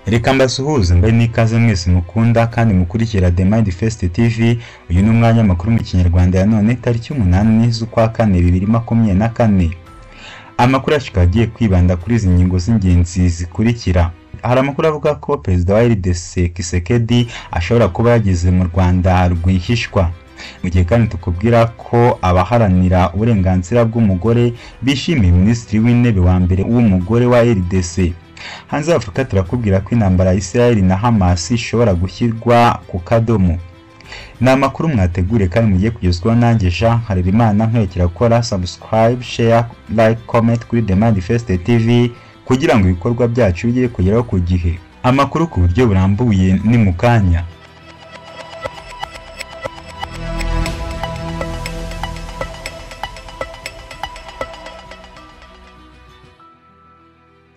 Reka mbasuhuze mbahe n'ikaze mwese mukunda kandi mukurikira The Mindfest TV, uyu ni umwanya w'amakuru mu Kinyarwanda ya none tariki umunani z'ukwa kane bibiri makumyabiri na kane. Amakuru yacu akaba agiye kwibanda kuri izi ngingo z'ingenzi zikurikira. Hari amakuru avuga ko Perezida wa RDC Kisekedi ashobora kuba yageze mu Rwanda rwihishwa. Mu gihe kandi tukubwira ko abaharanira uburenganzira bw'umugore bishimiye Minisitiri w'Intebe wa mbere w'umugore wa RDC. Hanze y'Afurika turakubwira ko intambara ya Israel na Hamas ishobora gushyirwa ku kadomo. Ni amakuru mwategure kandi mugiye kugezwaho nanjye Jean Harerimana nkwerekera gukora subscribe, share, like, comment kuri The Manifest TV kugira ngo ibikorwa byacu bijye kugeraho ku gihe. Amakuru ku buryo burambuye ni mu kanya.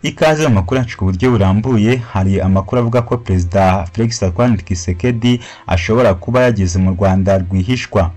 Ikaze mu makuru yacu ku buryo burambuye hari amakuru avuga ko Perezida Felix Antoine Tshisekedi ashobora kuba yageze mu Rwanda rwihishwa.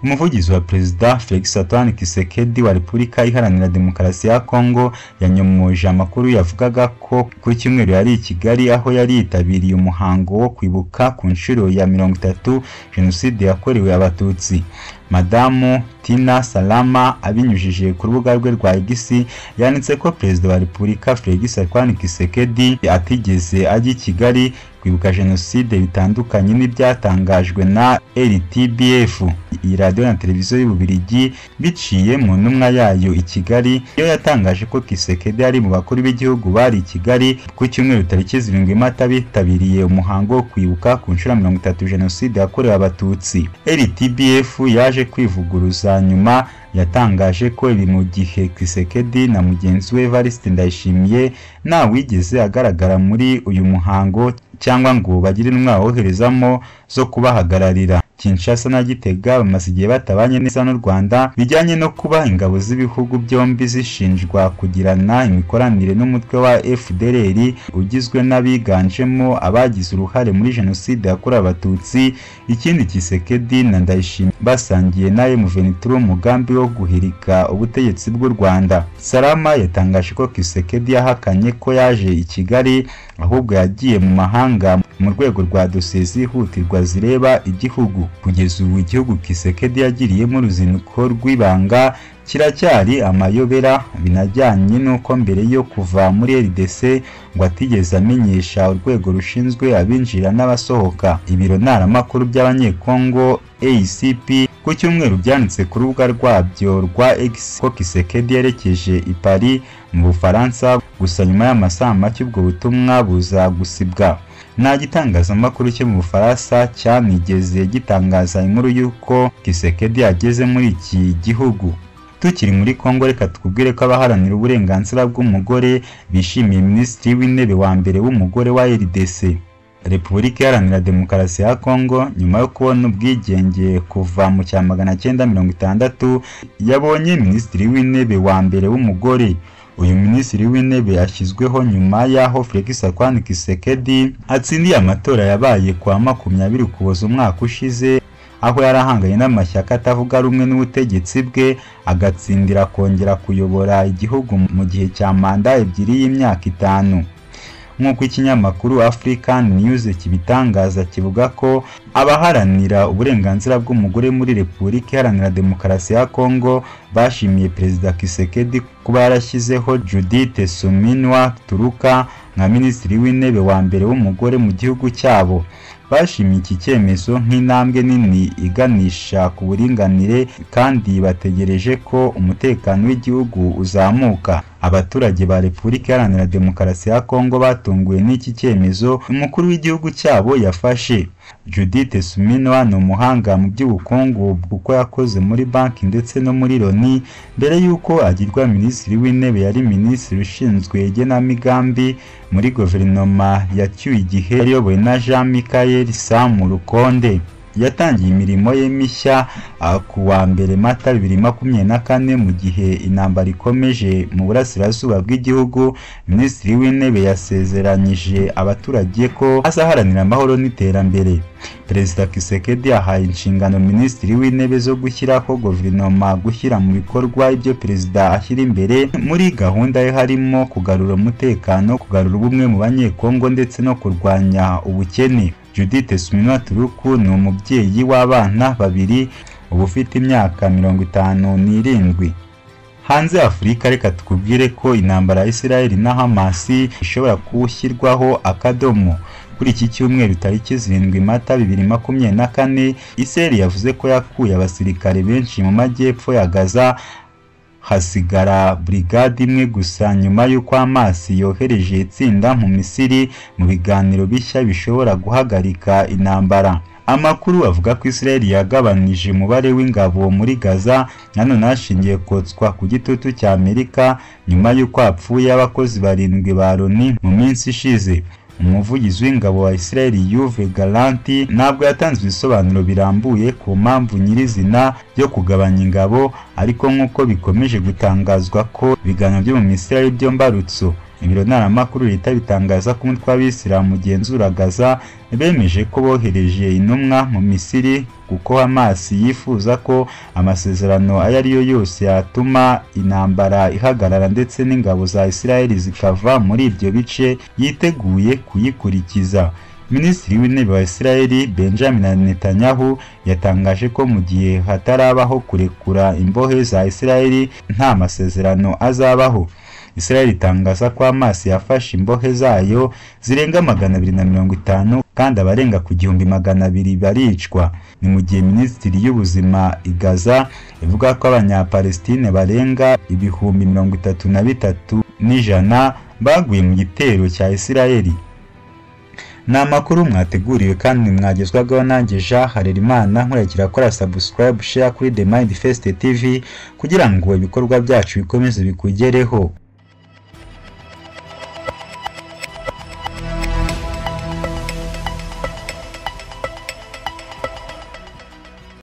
Umuvugizi wa Perezida Felix Antoine Tshisekedi wa Repubulika Iharanira Demokarasi ya Kongo yanyomoje amakuru yavugaga ko ku cyumweru yari i Kigali aho yari yitabiriye umuhango wo kwibuka ku nshuro ya mirongo itatu Jenoside yakorewe Abatutsi. Madamu Tina Salama abinyujije ku rubuga rwe rwa X yanditse ko Perezida wa Repubulika Felix Antoine Tshisekedi atigeze ajya i Kigali kwibuka Jenoside bitandukanye n'ibyatangajwe na RTBF iyi radiyo na televiziyo y'Ububiligi biciye mu ntumwa yayo i Kigali yo yatangaje ko Tshisekedi ari mu bakuru b'igihugu bari i Kigali ku cyumweru tariki zirindwi Mata bitabiriye umuhango wo kwibuka ku nshuro ya mirongo itatu Jenoside yakorewe Abatutsi RTBF yaje yaje kwivuguruza nyuma yatangaje ko ibi mu gihe Kisekedi na mugenzi we Evariste Ndayishimiye nta wigeze agaragara muri uyu muhango cyangwa ngo bagire intwaro woherezamo zo kubahagararira Kinshasa na Gitega bamaze igihe batabanye neza n'u Rwanda bijyanye no kuba ingabo z'ibihugu byombi zishinjwa kugirana imikoranire n'umutwe wa FDLR ugizwe n'abiganjemo abagize uruhare muri jenoside yakorewe abatutsi ikindi Kisekedi na Ndayishimiye basangiye na M23 umugambi wo guhirika ubutegetsi bw'u Rwanda Salama yatangaje ko Kisekedi yahakanye ko yaje i Kigali ahubwo yagiye mu mahanga mu rwego rwa dosiye zihutirwa zireba igihugu kugeza ubu igihugu Kisekedi yagiriyemo uruzinduko rw'ibanga kiracyari amayobera binajyanye n'uko mbere yo kuva muri RDC ngo atigeze amenyesha urwego rushinzwe abinjira n'abasohoka ibiro ntaramakuru by'abanyekongo ACP ku cyumweru byanditse ku rubuga rwabyo rwa X ko Kisekedi yerekeje i Paris mu Bufaransa gusa nyuma y'amasaha make ubwo butumwa buza gusibwa nta gitangazamakuru cyo mu Bufaransa cyanigeze gitangaza inkuru y'uko Kisekedi ageze muri iki gihugu tukiri muri Kongo reka tukubwire ko abaharanira uburenganzira bw'umugore bishimiye Minisitiri w'Intebe wa mbere w'umugore wa RDC Repubulika Iharanira Demokarasi ya Kongo nyuma yo kubona ubwigenge kuva mu cya magana cyenda mirongo itandatu yabonye Minisitiri w'Intebe wa mbere w'umugore uyu minisitiri w'intebe yashyizweho nyuma y'aho Felix Antoine Tshisekedi atsindiye amatora yabaye kwa makumyabiri ukuboza umwaka ushize aho yari ahanganye n'amashyaka atavuga rumwe n'ubutegetsi bwe agatsindira kongera kuyobora igihugu mu gihe cya manda ebyiri y'imyaka itanu nk'uko ikinyamakuru African News kibitangaza kivuga ko abaharanira uburenganzira bw'umugore muri Repubulika Iharanira Demokarasi ya Kongo bashimiye Perezida Kisekedi kuba yarashyizeho Judith Suminwa Turuka nka Minisitiri w'Intebe wa mbere w'umugore mu gihugu cyabo bashimiye iki cyemezo nk'intambwe nini iganisha ku buringanire kandi bategereje ko umutekano w'igihugu uzamuka abaturage ba Repubulika Iharanira Demokarasi ya Kongo batunguwe n'iki cyemezo umukuru w'igihugu cyabo yafashe Judith Suminwa ni umuhanga mu by'ubukungu kuko yakoze muri banki ndetse no muri Loni mbere y'uko agirwa minisitiri w'intebe yari minisitiri ushinzwe igenamigambi muri guverinoma yacyuye igihe yayobowe na Jean Michael Sam Rukonde yatangiye imirimo ye mishya uh, ku wa mbere mata bibiri makumyabiri na kane mu gihe intambara ikomeje mu burasirazuba bw'igihugu minisitiri w'intebe yasezeranyije abaturage ko azaharanira amahoro n'iterambere perezida kisekedi yahaye inshingano minisitiri w'intebe zo gushyiraho guverinoma gushyira mu bikorwa ibyo perezida ashyira imbere muri gahunda ye harimo kugarura umutekano kugarura ubumwe mu banyekongo ndetse no kurwanya ubukene judith suminwa turuku ni umubyeyi w'abana babiri uba ufite imyaka mirongo itanu n'irindwi hanze afurika reka tukubwire ko intambara ya israel na hamasi ishobora gushyirwaho akadomo kuri iki cyumweru tariki zirindwi mata bibiri makumyabiri na kane israel yavuze ko yakuye abasirikare benshi mu majyepfo ya gaza hasigara burigade imwe gusa nyuma y'uko amazi yohereje itsinda mu misiri mu biganiro bishya bishobora guhagarika intambara amakuru avuga ko israel yagabanije umubare w'ingabo muri gaza nanone hashingiye kotswa ku gitutu cya amerika nyuma y'uko hapfuye abakozi barindwi ba loni mu minsi ishize umuvugizi w'ingabo wa israel yuve garanti ntabwo yatanze ibisobanuro birambuye ku mpamvu nyirizina yo kugabanya ingabo ariko nk'uko bikomeje gutangazwa ko ibiganiro byo mu misirari byo mbarutso ibiro ntaramakuru leta bitangaza ko umutwe w'abisilamu ugenzura gaza bemeje ko bohereje intumwa mu misiri kuko amazi yifuza ko amasezerano ayo ari yo yose yatuma intambara ihagarara ndetse n'ingabo za isirayeli zikava muri ibyo bice yiteguye kuyikurikiza minisitiri w'intebe wa isirayeli benjamin netanyahu yatangaje ko mu gihe hatarabaho kurekura imbohe za isirayeli nta masezerano azabaho israel itangaza ko amaso yafashe imbohe zayo zirenga magana abiri na mirongo itanu kandi abarenga ku gihumbi magana abiri baricwa ni mu gihe minisitiri y'ubuzima igaza ivuga ko abanyapalestine barenga ibihumbi mirongo itatu na bitatu n'ijana baguye mu gitero cya israeli ni amakuru mwateguriwe kandi mwagezwagaho nanjye jean harerimana nkurikira akora subscribe share kuri the mind fest tv kugira ngo ibikorwa byacu bikomeze bikugereho